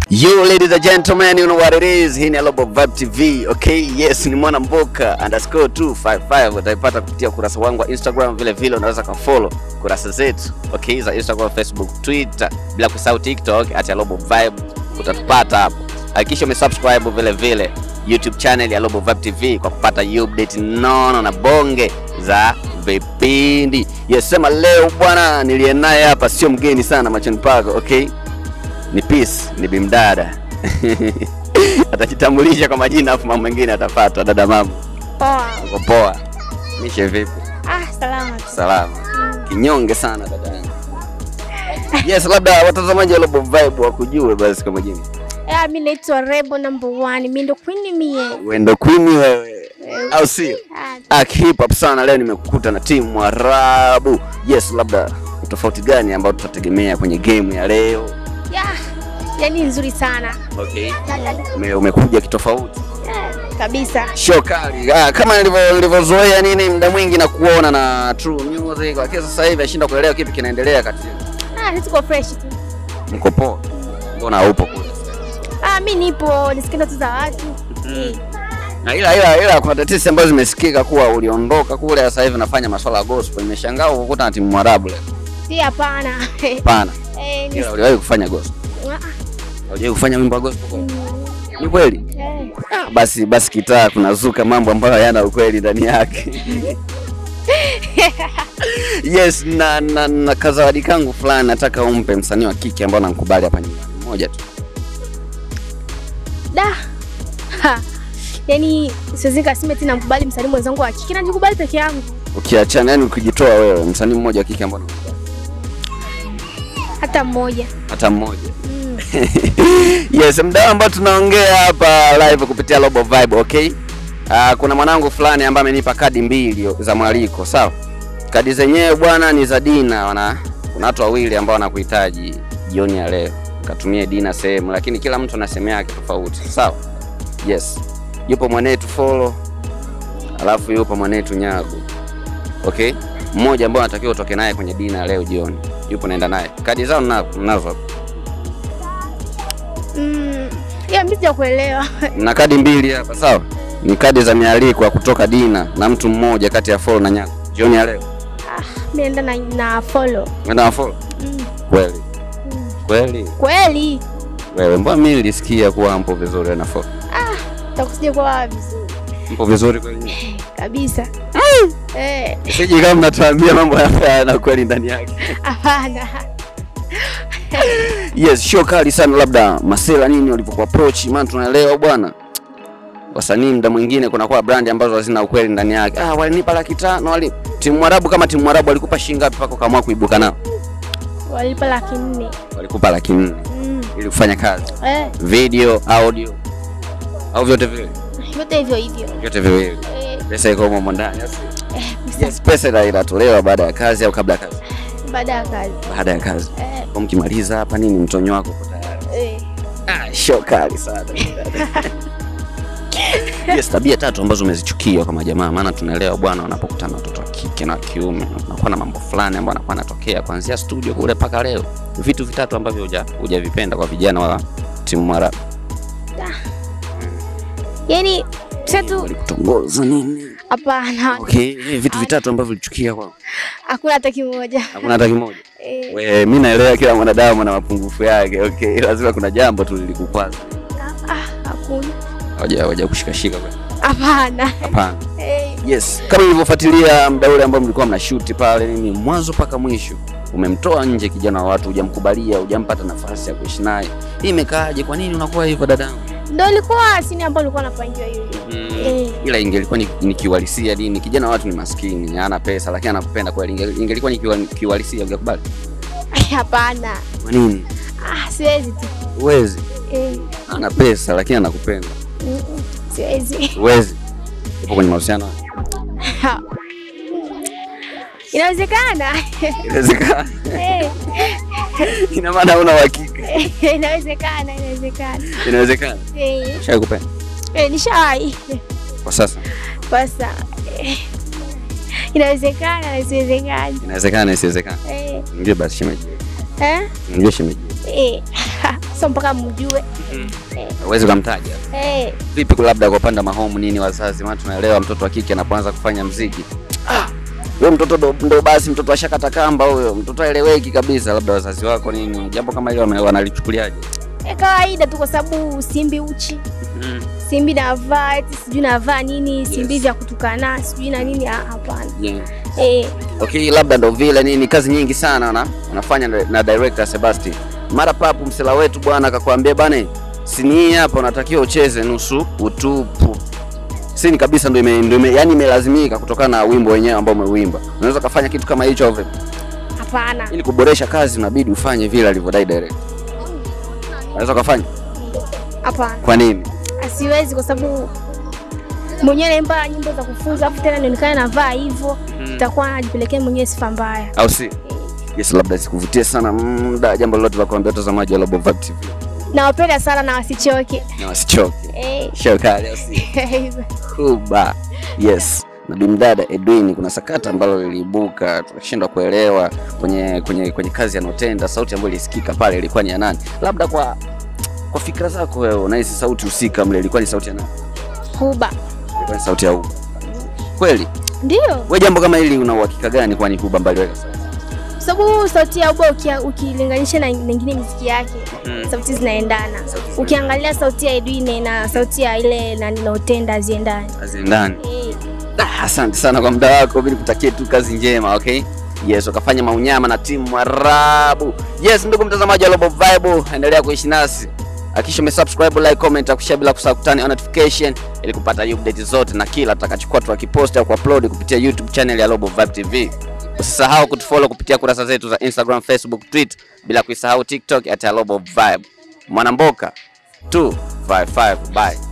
Yo ladies and gentlemen, you know what it is. Hii ni Global Vibe TV. Okay, yes, ni mwana mboka underscore 255 utaipata kupitia ukurasa wangu wa Instagram, vile vile unaweza kafollow kurasa zetu okay, za Instagram, Facebook, Twitter, bila kusahau TikTok at Global Vibe, utatupata hapo. Hakikisha umesubscribe vile vile YouTube channel ya Global Vibe TV kwa kupata update nono na bonge za vipindi. Yes, sema leo bwana, niliye naye hapa sio mgeni sana machoni pako, okay? ni Peace, ni bimdada atajitambulisha kwa majina afu mambo mengine atapata. Dada mama, Poa. uko poa? Mishe vipi? Ah, salama tu. Salama. Kinyonge sana dada yangu. Yes, labda watazamaji wa Global Vibe wakujue basi kwa majina. Eh, mimi naitwa Rebo number one. Mimi ndo queen mie. Wendo Queen wewe, au sio? Ah, Ah, hip hop sana. Leo nimekukuta na timu Mwarabu. Yes, labda tofauti gani ambayo tutategemea kwenye game ya leo? yeah. Yaani nzuri sana. Okay. Ume, umekuja kitofauti. Yeah, kabisa. show kali ah, kama nilivyo- nilivyozoea nini muda mwingi na kuona na True Music, lakini sasa hivi nashinda kuelewa kipi kinaendelea kati yenu. Ah, sisi tuko fresh tu. Mko poa? Mbona haupo kule? Ah, mimi nipo nisikiza tu za watu. Eh. Na ila ila ila kuna tetesi ambazo zimesikika kuwa uliondoka kule, sasa hivi nafanya masuala ya gospel. Nimeshangaa kukuta na timu Mwarabu leo. Si hapana. Hapana, Eh, ni ila uliwahi kufanya gospel. Ah, Uliwahi kufanya wimbo wa gospel kweli? mm, Ni kweli? eh. Ah, basi basi kitaa kunazuka mambo ambayo hayana ukweli ndani yake. yes, na, na, na kazawadi kangu fulani nataka umpe msanii wa kike ambao namkubali hapa nyumbani, mmoja tu. Da. Ha. Yaani siwezi nikasema tena mkubali msanii mwenzangu wa kike najikubali peke yangu. Ukiachana yani, ukijitoa wewe, msanii mmoja wa kike ambao namkubali, Hata mmoja. hata mmoja. Mm. yes, mdao ambao tunaongea hapa live kupitia Global Vibe, okay? Uh, kuna mwanangu fulani ambaye amenipa kadi mbili za mwaliko, sawa? Kadi zenyewe bwana ni za Dina, wana kuna watu wawili ambao wanakuhitaji jioni ya leo, katumie Dina sehemu, lakini kila mtu ana sehemu yake tofauti, sawa? Yes, yupo mwanetu Follow, alafu yupo mwanetu Nyago, okay? Mmoja ambao anatakiwa utoke naye kwenye Dina leo jioni, yupo naenda naye. Kadi zao nina- ninazo hapa. Mm. Ya mimi sijakuelewa. na kadi mbili hapa sawa ni kadi za mialiko ya kutoka dina na mtu mmoja kati ya follow na nyako jioni ya leo Ah, mimi naenda na, na follow. enda na follow Mm. kweli Mm. kweli Kweli. wewe mbona mimi nilisikia kuwa mpo vizuri na follow Takusije kwa vizuri mpo vizuri kweli kabisa. Eh, siji kama mnatuambia mambo haya na kweli ndani yake hapana. yes show kali sana labda masela nini walivyoku approach maana tunaelewa bwana wasanii mda mwingine kunakuwa brand ambazo hazina ukweli ndani yake ah walinipa laki tano wali timu mwarabu kama timu mwarabu walikupa shilingi ngapi mpaka ukaamua kuibuka nao Walipa laki nne. walikupa laki nne Mm. ili kufanya kazi Eh, video audio au vyote viwili yote hivyo hivyo. vyote viwili Eh, pesa iko humo ndani eh, yes pesa ina- inatolewa baada ya kazi au kabla ya kazi baada ya kazi. baada ya kazi Eh, kwa mkimaliza hapa nini mtonyo wako uko tayari eh. ah show kali sana yes tabia tatu ambazo umezichukia kwa majamaa maana tunaelewa bwana wanapokutana watoto wa kike na wa kiume kunakuwa na mambo fulani ambayo anakuwa anatokea kuanzia studio kule mpaka leo vitu vitatu ambavyo huja- hujavipenda kwa vijana wa timu mara Yaani tatu walikutongoza nini hapana. okay eh, vitu vitatu ambavyo ulichukia kwao Hakuna hata kimoja. hakuna hata kimoja Eh, We, mi naelewa kila mwanadamu ana mapungufu yake okay lazima kuna jambo tu lilikukwaza ah, ah, hakuna. hoja hoja kushikashika kweli. Hapana. hapana Eh, yes kama nilivyofuatilia muda ule ambao mlikuwa mnashuti pale nini mwanzo mpaka mwisho umemtoa nje kijana wa watu hujamkubalia hujampata nafasi ya kuishi naye hii imekaaje kwa nini unakuwa hivyo dadangu ndio ilikuwa sini ambayo nilikuwa napangiwa hiyo. Eh. ila ingelikuwa ni, ni kiuhalisia dini kijana wa watu ni maskini hana pesa lakini anakupenda kweli Inge- ingelikuwa ni kiwa- kiuhalisia ungekubali Ai, Hapana. kwa nini Ah, siwezi tu. uwezi Eh, ana pesa lakini anakupenda mm, mm, siwezi. uwezi upo kwenye mahusiano Ha. Inawezekana. inawezekana Eh, ina maana una uhakika inawezekana, inawezekana. inawezekana Eh, shai kupenda eh, nishawahi. kwa sasa Basa. Eh, Inawezekana na isiwezekana. inawezekana isiwezekana Eh, mjue basi shemeji eh, mjue shemeji eh. sio mpaka mjue. Huwezi ukamtaja. Eh, Vipi labda kwa upande wa mahomu nini wazazi, maana tunaelewa mtoto wa kike anapoanza kufanya mziki ah, huyo mtoto ndo, ndo basi mtoto ashakata kamba huyo, mtoto aeleweki kabisa. Labda wazazi wako nini, jambo kama hilo wame- wanalichukuliaje? eh, kawaida tu kwa sababu simbi uchi simbi navaa eti sijui navaa nini simbi Yes. vya kutukana sijui na nini ah, hapana Yeah. eh, Okay, labda ndo vile nini, kazi nyingi sana na unafanya na, na director Sebastian. Mara papu msela wetu bwana akakwambia bana, sini hapa unatakiwa ucheze nusu utupu. Sini kabisa ndo ime, ndo ime, yani imelazimika kutokana na wimbo wenyewe ambao umeuimba. Unaweza kufanya kitu kama hicho vipi? hapana Ili kuboresha kazi unabidi ufanye vile alivyodai director. Unaweza kufanya? hapana Kwa nini? asiwezi kwa sababu mwenyewe naimba nyimbo za kufunza afu tena nionekane navaa hivyo itakuwa najipelekea mwenyewe sifa mbaya Au si? Yes, labda sikuvutie sana muda, jambo lolote la kuambia watazamaji wa Global Vibe TV. nawapenda sana na wasichoke Na wasichoke. eh, Shokali au si? Kuba. Yes. Na bimdada Edwin, kuna sakata ambalo liliibuka, tukashindwa kuelewa kwenye kwenye kwenye kazi anotenda, sauti ambayo ilisikika pale ilikuwa ni ya nani? Labda kwa kwa fikra zako wewe unahisi sauti husika mle ilikuwa ni sauti ya nani? kuba Ilikuwa ni sauti ya Uba. Kweli? ndio Wewe jambo kama hili una uhakika gani kwani Uba mbali weka sauti? kwa sababu sauti ya uba ukia- ukilinganisha na nyingine miziki yake sauti zinaendana ukiangalia sauti ya edwine na sauti ya ile nani naotenda haziendani Haziendani. eh, Ah, asante sana kwa muda wako, mimi nikutakie tu kazi njema, okay? Yes, ukafanya maunyama na timu Mwarabu. Yes, ndugu mtazamaji wa Global Vibe, endelea kuishi nasi. Hakikisha umesubscribe, like, comment, akushare bila kusahau kutani on notification ili kupata update zote na kila tutakachokuwa tukipost au kuupload kupitia YouTube channel ya Global Vibe TV. Usisahau kutufollow kupitia kurasa zetu za Instagram, Facebook, Twitter bila kuisahau TikTok at Global Vibe. Mwanamboka 255 bye.